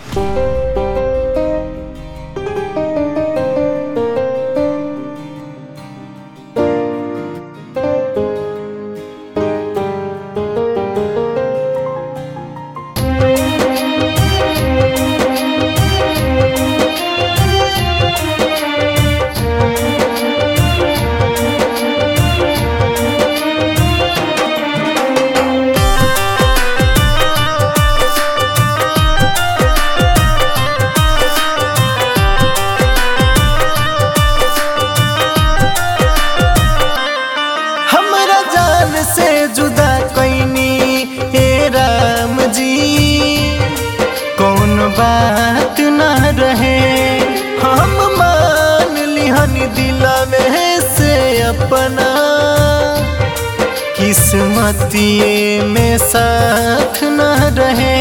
हमरा जान से जुदा कैनी हे राम जी कौन बात न रहे हम मान लिहन दिल में से अपना किस्मतिए में साथ न रहे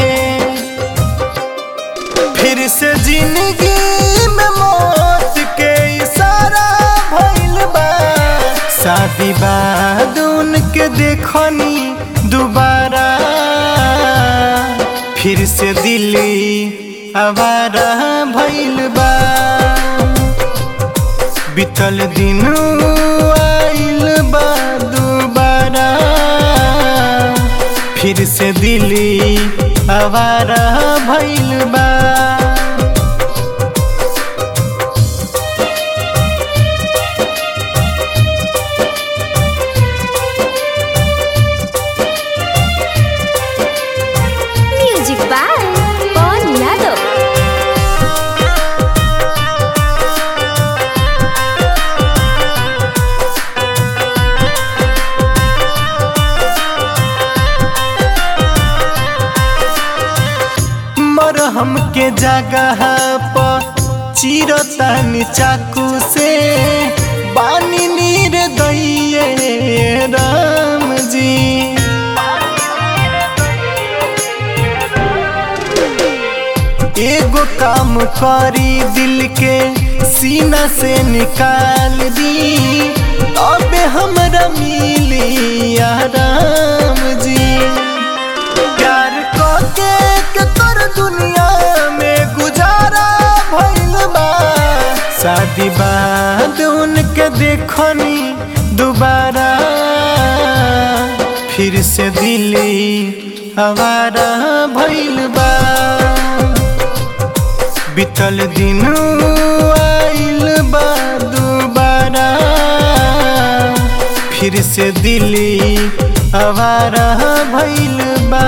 फिर से जिंदगी में मौत के इशारा भइल बा शादी बाद उनके देखनी दोबारा फिर से दिल्ली आवारा भइल बा बीतल दिन आइल बा दोबारा फिर से दिल्ली आवारा भइल बा म्यूजिक बाय पवन यादव मरहम के जगह पर चिरतानी चाकू से बानी नीर दैये राम जी एगो काम करी दिल के सीना से निकाल दी अबे हमरा मिली आराम जी प्यार के के तोर दुनिया में गुजारा भइल बा शादी बाद उनके देखनी दोबारा फिर से दिल्ली आवारा भइल बा बीतल दिन आइल बा दोबारा फिर से दिल्ली आवारा भइल बा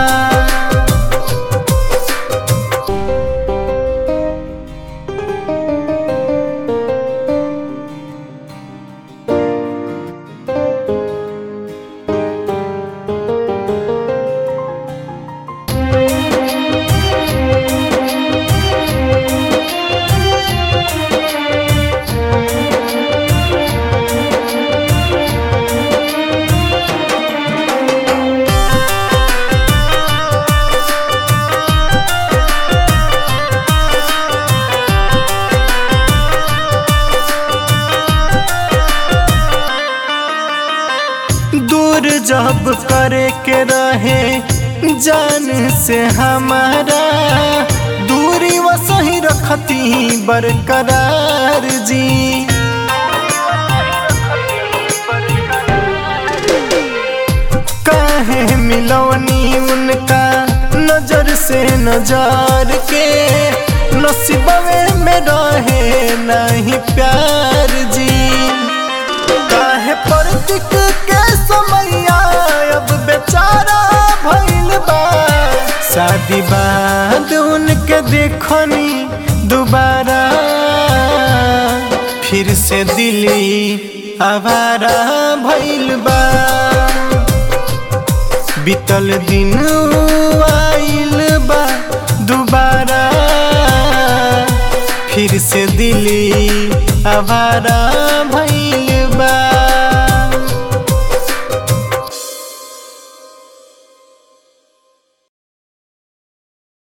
दूर जब करे के रहे जान से हमारा दूरी वो सही रखती बरकरार जी काहे मिलवनी उनका नजर से नजार के नसीबवे में रहे नहीं प्यार जी काहे प्रतीक के समैया अब बेचारा भइल बा शादी बाद उनके देखनी दोबारा फिर से दिल्ली आवारा भइल बा बीतल दिन आइल बा दोबारा फिर से दिल्ली आवारा भइल